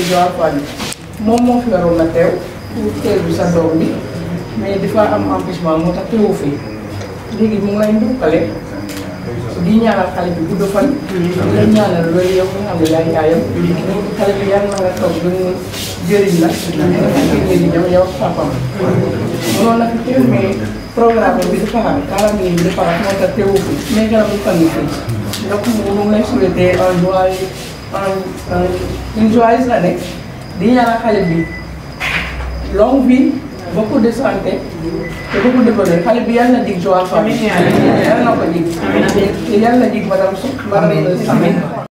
Joal Fadiouth moom moo fi waroon na teew pour teeru sa doom bi mais dafa am empêchement moo tax teewu fii léegi mu ngi lay ndukkale di ñaanal xale bi gudd fan. di la ñaanal loolu yow nga xam ne yaay yaayam. xale bi yàlla na nga toog ba ñu jëriñ la. nga fekkee léegi jam yow ak papam. mënoon na fi teew mais programme bi dafa xam calendrier bi dafa xam moo tax teewu fi mais garab bu fan yi fii. donc mu ngi lay souhaiter un joyeux un une joyeuse année di ñaanal xale bi longue vie beaucoup de santé te beaucoup de bonheur xale bi yàlla na dig Joal Fadiouth yàlla na ko dig te yàlla na dig madame Sow madame Samb